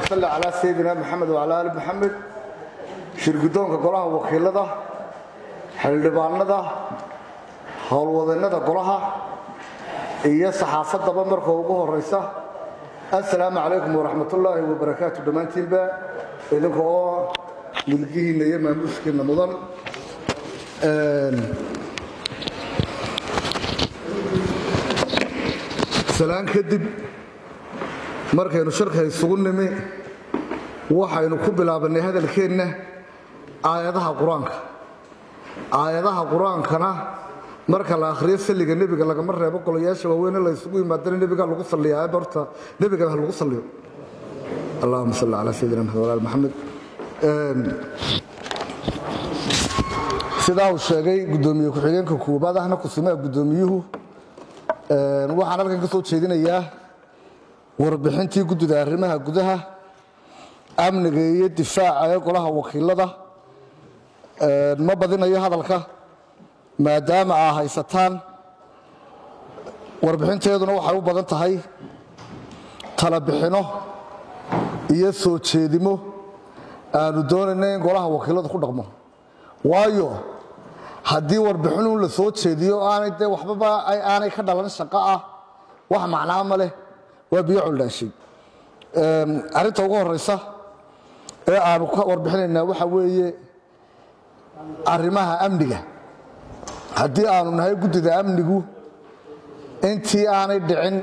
salli calaa sayidina maxamed wacalaa ali maxamed shirgudoonka golaha wakiilada xildhibaanada howlwadeennada golaha iyo saxaafaddaba marka ugu horaysa assalaamu calaykum waraxmatullaahi wabarakaatu dhammaantiinba idinka oo milgihiinna iyo maamuuskiinna mudan salaan kadib markaynu shirka isugu nimi waxaynu ku bilaabannay hadalkeenna aayadaha qur-aanka aayadaha qur-aankana marka la akhriyo salliga nebiga lagama reebo golayaasha waaweyne la isugu yimaadana nebiga lagu salliyaa horta nebiga ha lagu salliyo allahuma salli calaa sayidina maxamed walaal maxamed sidaa uu sheegay guddoomiye ku-xigeenka koobaad ahna kusimaha guddoomiyuhu waxaan halkan ka soo jeedinayaa warbixintii guddida arrimaha gudaha amniga iyo difaaca ee golaha wakiilada ma badinayo hadalka maadaama aa haysataan warbixinteeduna waxay u badan tahay talabixino iyo soo jeedimo aanu doonayna in golaha wakiiladu ku dhaqmo waayo haddii warbixinuu la soo jeediyo aanay dee waxbaba aanay ka dhalan shaqo ah wax macnaa ma leh waa biyo coldhaashay arrinta ugu horeysa ee aanu ka warbixinaynaa waxa weeye arrimaha amniga haddii aanu nahay guddida amnigu intii aanay dhicin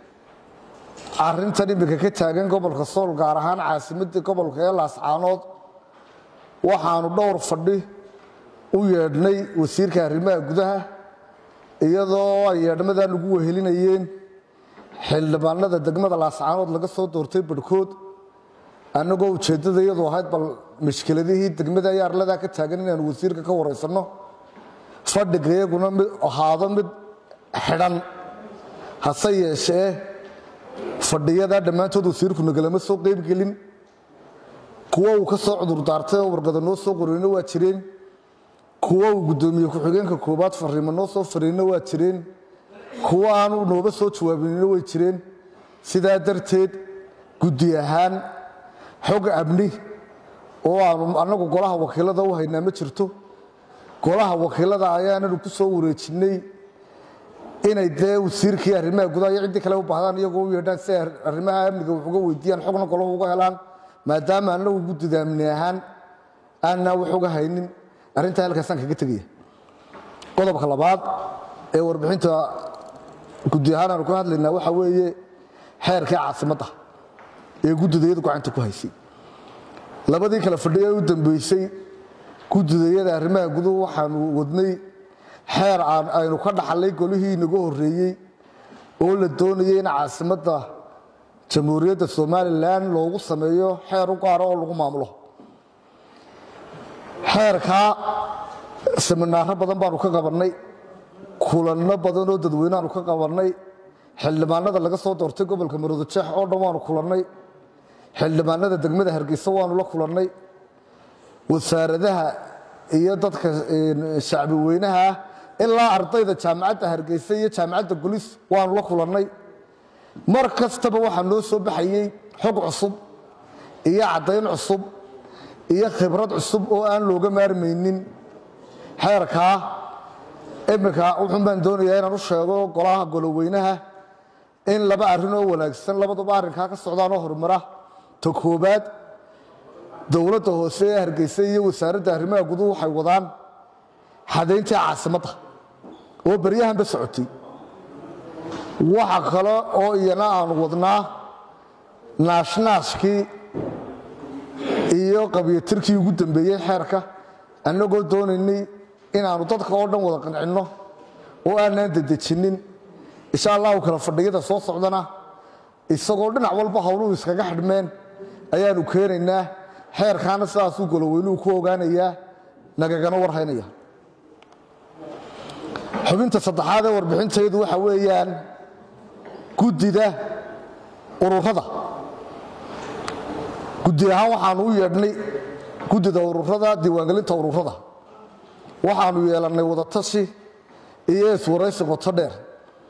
arrintan iminka ka taagan gobolka sool gaar ahaan caasimadii gobolka ee laascaanood waxaanu dhowr fadhi u yeedhnay wasiirka arrimaha gudaha iyadoo ay yeedhmadan ugu wehelinayeen xildhibaanada degmada laascaanood laga soo doortay barhkood annagoo ujeeddada iyadu ahayd bal mashkiladihii degmada iyo arladaa ka taagan inaanu wasiirka ka waraysanno fadhiga iyaguna mid ahaado mid xidhan hase yeeshee fadhiyadaa dhammaantood wasiirku nagalama soo qeybgelin kuwo uu ka soo cudurdaartay oo warqada noo soo qoreyno waa jireen kuwo uu guddoomiye ku-xigeenka koobaad fariimo noo soo fariinno waa jireen kuwo aanu nooba soo jawaabinino way jireen sidaa darteed guddi ahaan xog amni oo aanu annagu golaha wakiilada u haynaa ma jirto golaha wakiilada ayaananu ku soo wareejinnay inay dee wasiirkii arrimaha gudaha iyo ciddii kale u baahdaan iyagoo u yeedhaan si ay arrimaha amniga wax uga weydiiyaan xogna golahu uga helaan maadaama annagu guddida amni ahaan aanaa wax uga haynin arrintaa halkaasaan kaga tegaya qodobka labaad ee warbixinta guddi ahaan aanu ka hadlaynaa waxaa weeye xeerkii caasimadda ee guddidayadu gacanta ku haysay labadii kale fadhiya u dambeysay guddidayada arrimaha guduhu waxaanu wadnay xeer aynu ka dhaxallay golihii inaga horreeyey oo la doonayay in caasimadda jamhuuriyadda somalilan loogu sameeyo xeer u gaara oo lagu maamulo xeerkaa siminaaro badan baanu ka qabannay kulanno badan oo dadweyneaanu ka qabannay xildhibaanada laga soo doortay gobolka maroodijeex oo dhan waanu kulannay xildhibaanada degmada hargeysa waanu la kulannay wasaaradaha iyo dadka shacbi weynaha ilaa ardayda jaamacadda hargeysa iyo jaamacadda gulis waanu la kulannay mar kastaba waxaa noo soo baxayey xog cusub iyo caddayn cusub iyo khibrad cusub oo aan looga maarmaynin xeerkaa iminka wuxuun baan doonayaa inaan u sheego golaha goloweynaha in laba arrin oo wanaagsan labaduba arrinkaa ka socdaanoo horumara ta koobaad dowladda hoose ee hargeysa iyo wasaaradda arrimaha guduhu waxay wadaan xadayntii caasimadda oo beryahanba socotay waxa kale oo iyana aanu wadnaa naashnaashkii iyo qabyatirkii ugu dambeeyey xeerka annagoo doonaynay inaannu dadka oo dhan wada qancinno oo aanaan dedejinnin insha allahu kale fadhiyada soo socdana isagoo dhinac walba howluhu iskaga xidhmeen ayaannu keenaynaa xeerkaana sidaasuu goloweynuhu ku ogaanayaa nagagana warhaynaya xubinta saddexaad ee warbixintaydu waxa weeyaan guddida ururada guddi ahaan waxaanu u yeedhnay guddida ururada diiwaangelinta ururada waxaanu yeelannay wadatashi iyo iswaraysi qoto dheer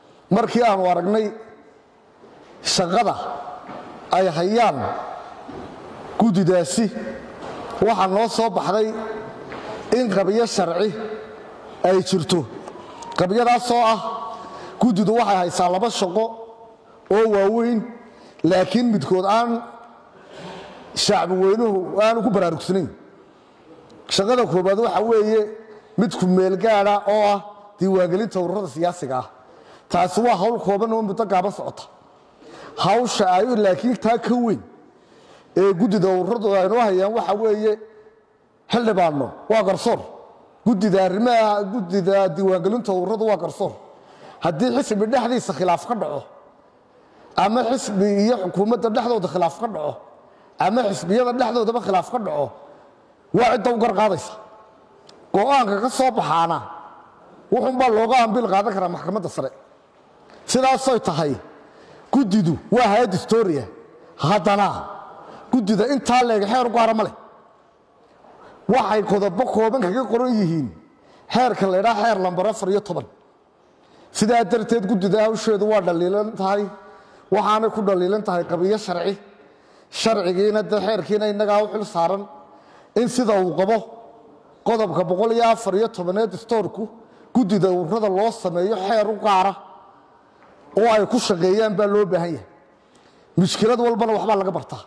markii aanu aragnay shaqada ay hayaan guddidaasi waxaa noo soo baxday in qabiyo sharci ay jirto qabiyadaasoo ah guddidu waxay haysaa laba shaqo oo waaweyn laakiin midkood aan shacbi weynuhu aanu ku baraarugsanayn shaqada koobaad waxa weeye mid ku meelgaada oo ah diiwaangelinta ururada siyaasiga ah taasi waa hawl kooban oo muddo gaaban socota hawsha ay laakiin taa ka weyn ee guddida ururadu aynoo hayaan waxa weeye xildhibaanno waa garsoor guddida arrimaha guddida diiwaangelinta ururadu waa garsoor haddii xisbi dhexdiisa khilaaf ka dhaco ama xisbi iyo xukuumadda dhexdooda khilaaf ka dhaco ama xisbiyada dhexdoodaba khilaaf ka dhaco waa cidda u garqaadaysa go'aanka ka soo baxaana wuxuunbaa looga ambil qaadan karaa maxkamadda sare sidaasoy tahay guddidu waa hay-ad historia haddana guddida intaa leega xeer gaara ma leh waxay qodobo kooban kaga qoran yihiin xeerka la ydhaa xeer lambar afar iyo toban sidaa darteed guddida hawsheedu waa dhaliilan tahay waxaanay ku dhaliilan tahay qabiyo sharci sharcigiina dee xeerkiina innagaa u xil saaran in sida uu qabo qodobka boqol iyo afar iyo tobaneed istoorku guddida ururada loo sameeyo xeer u gaara oo ay ku shaqeeyaan baa loo baahan yahay mushkilad walbana waxbaa laga bartaa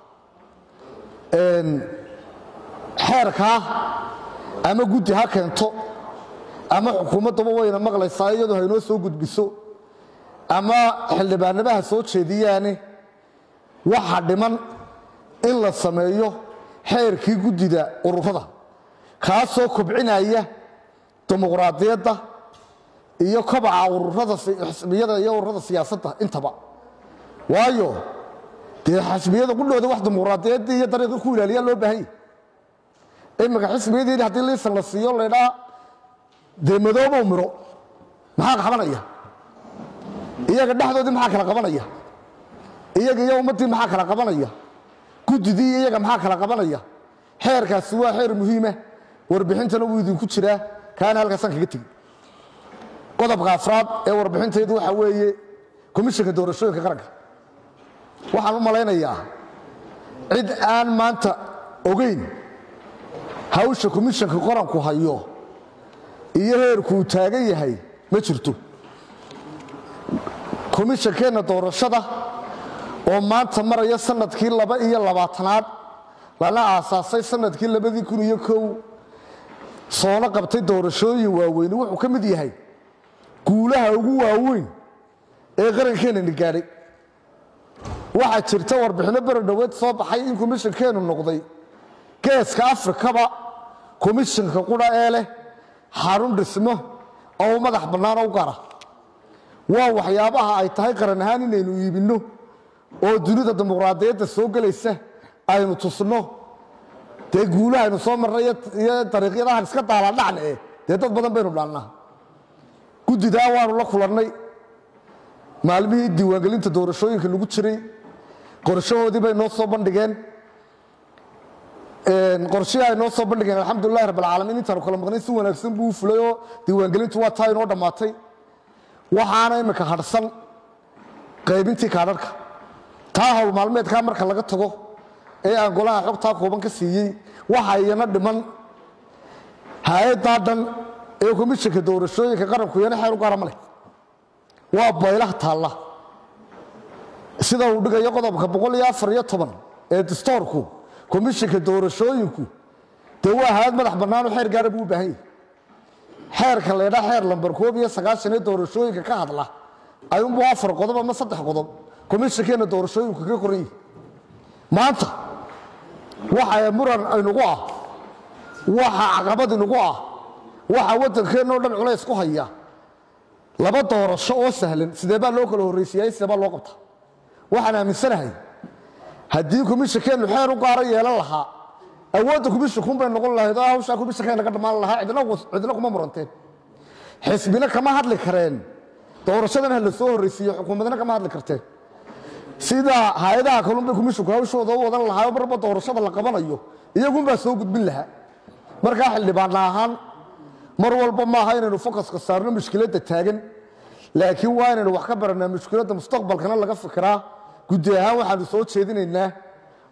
xeerkaa ama guddi ha keento ama xukuumaddaba wayna maqlaysaa iyadoo haynoo soo gudbiso ama xildhibaanamaha soo jeediyaane waxa dhiman in la sameeyo xeerkii guddida ururada kaasoo kobcinaya dimuqraadiyadda iyo kobaca ururada xisbiyada iyo ururada siyaasadda intaba waayo dee xisbiyada qudhooda wax dimuqraadiyaddii iyo dariiqii ku ilaaliyaa loo baahan yahy iminka xisbiyadiini haddii liisan la siiyo laydhaa dee madoobow miro maxaa qabanaya iyaga dhexdoodii maxaa kala qabanaya iyaga iyo ummaddii maxaa kala qabanaya guddidii iyaga maxaa kala qabanaya xeerkaasi waa xeer muhiima warbixintana wuu idinku jiraa kaana halkaasaan kaga tegi qodobka afraad ee warbixintaydu waxa weeye komishanka doorashooyinka qaranka waxaan u malaynayaa cid aan maanta ogeyn hawsha komishanka qaranku hayo iyo heerkuu taagan yahay ma jirto komishankeenna doorashada oo maanta maraya sanadkii laba iyo labaatanaad lana aasaasay sanadkii labadii kun iyo kow soona qabtay doorashooyin waaweyni wuxuu ka mid yahay guulaha ugu waaweyn ee qarankeenani gaadhay waxaa jirta warbixinno beri dhoweed soo baxay in komishankeenu noqday geeska afrikaba komishanka qudha ee leh xarun dhismo oo u madax bannaan u gara waa waxyaabaha ay tahay qaran ahaan inaynu iibinno oo dunida dimuqraadiyadda soo gelaysa aynu tusno dee guulahaynu soo marnay iyo dariiqyadahan iska daaladhacne eh dee dad badan baynu dhaannaa guddidaa waanu la kulannay maalmihii diiwaangelinta doorashooyinka lagu jiray qorshahoodii bay noo soo bandhigeen qorshihii ay noo soo bandhigeen alxamdulilahi rabbilcaalamiin intaanu kala maqnay si wanaagsan buu u fulay oo diiwaangelintu waa taa inoo dhammaatay waxaana imika hadhsan qaybintii kaadharhka taa hawl maalmeedkaa marka laga tago ee aan golaha xogtaa kooban ka siiyey waxa iyana dhiman hay-addaa dhan ee komishanka doorashooyinka qaranku iyana xeer u gaara ma leh waa baylaha taalla sida uu dhigayo qodobka boqol iyo afar iyo toban ee dastoorku komishanka doorashooyinku dee waa hay-ad madax bannaanoo xeer gaara buu u baahan yahay xeerka laydhaa xeer lambar koob iyo sagaashan ee doorashooyinka ka hadla ayuunbuu afar qodob ama saddex qodob komishankeenna doorashooyinku kaga qoran yihi maanta waxa muran inugu ah waxa caqabad inugu ah waxa waddankeennao dhan culays ku haya laba doorasho oo sahlan sidee baa loo kala horraysiiyay sidee baa loo qabta waxaan aaminsanahay haddii komishankeennu xeer u gaaro yeelan lahaa awoodda komishankuun bay noqon lahayd oo hawshaa komishanka naga dhammaan lahaa cidna kuma muranteen xisbina kama hadli kareen doorashadan ha la soo horraysiiyo xukuumadna kama hadli karteen sida hay-adaha kalunbay komishanku hawshooda u wadan lahaa marba doorashada la qabanayo iyagunbaa soo gudbin lahaa markaa xildhibaana ahaan mar walba maaha inaynu fokaska saarno mushkiladda taagan laakiin waa inaynu wax ka baranaa mushkiladda mustaqbalkana laga fikiraa guddi ahaan waxaanu soo jeedinaynaa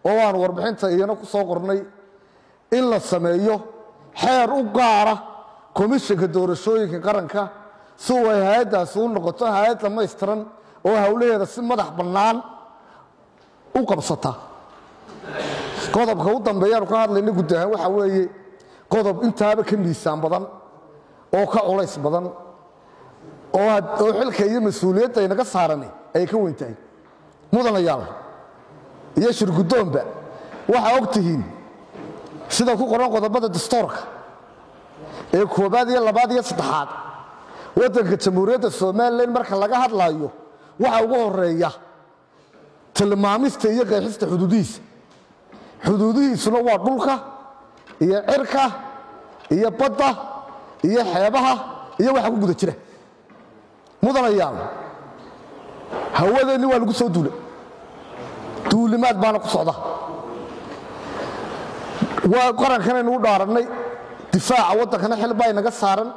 oo aanu warbixinta iyana ku soo qornay in la sameeyo xeer u gaara komishanka doorashooyinka qaranka si uu ay hay-addaasi u noqoto hay-ad dhammaystiran oo howlaheeda si madax bannaan u qabsata qodobka u dambeeyaanu ka hadlayna guud ahaan waxaa weeye qodob intaaba ka miisaan badan oo ka culays badan oo oo xilka iyo mas-uuliyadda aynaga saarani ay ka weyn tahay mudanayaal iyo shirguddoonba waxaa og tihiin sida ku qoran qodobada dastoorka ee koobaad iyo labaad iyo saddexaad waddanka jamhuuriyadda somalilan marka laga hadlaayo waxa ugu horeeya tilmaamista iyo qeexista xuduudihiisa xuduudihiisuna waa dhulka iyo cirka iyo badda iyo xeebaha iyo waxa ku guda jira mudanayaal hawadeenni waa lagu soo duulay duulimaad baana ku socda waa qarankanaynu u dhaarannay difaaca waddankana xil baa inaga saaran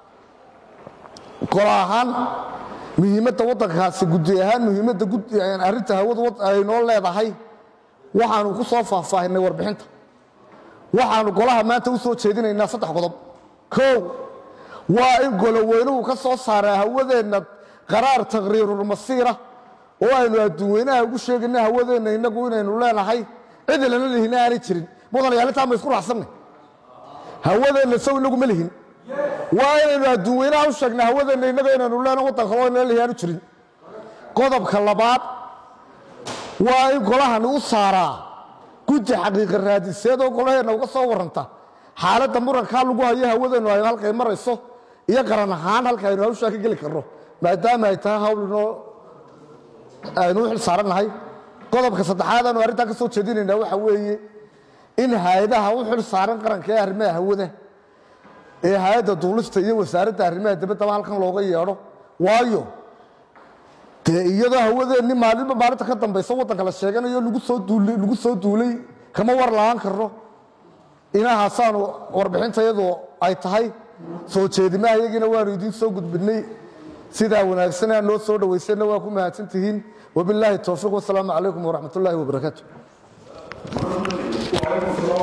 gol ahaan muhiimadda waddankaasi gudi ahaan muhiimadda arrinta hawadu aynoo leedahay waxaanu ku soo faahfaahinay warbixinta waxaanu golaha maanta u soo jeedinaynaa saddex qodob kow waa in goloweynuhu ka soo saaraa hawadeenna qaraar taqriirulmasiira oo aynu adduunweynaha ugu sheegayna hawadeenna innagu inaynu leenahay cidi lana lihina aanay jirin mudanayaal intaa ma isku raacsannay hawadeenna sow inagu ma lihin waa inaynu adduunweynaha u sheegna hawadeenna innaga inaynu leena waddan kaloo inala lihi aanu jirin qodobka labaad waa in golahani u saaraa guddi xaqiiqa raadiseed oo golaheenna uga soo warranta xaaladda murankaa lagu hayo hawadeennu aynu halkay marayso iyo qaran ahaan halka aynu hawshaa ka geli karno maadaama ay tahay hawl inoo aynu u xil saarannahay qodobka saddexaad aanu arrintaa ka soo jeedinaynaa waxa weeye in hay-adaha u xil saaran qaranka ee arrimaha hawada ee hay-adda duulista iyo wasaaradda arrimaha dibaddaba halkan looga yeedho waayo dee iyadoo hawadeenni maalinba maalinta ka dambaysa waddanka la sheeganayo lagu soo duulay lagu soo duulay kama war la'aan karno inahaasaanu warbixinta iyadu ay tahay soo jeedimaha iyagiina waanu idiin soo gudbinay sidaa wanaagsan aa noo soo dhowaysanna waa ku mahadsan tihiin wabilaahi towfiiq wasalaamu calaykum waraxmat ullaahi wabarakaatu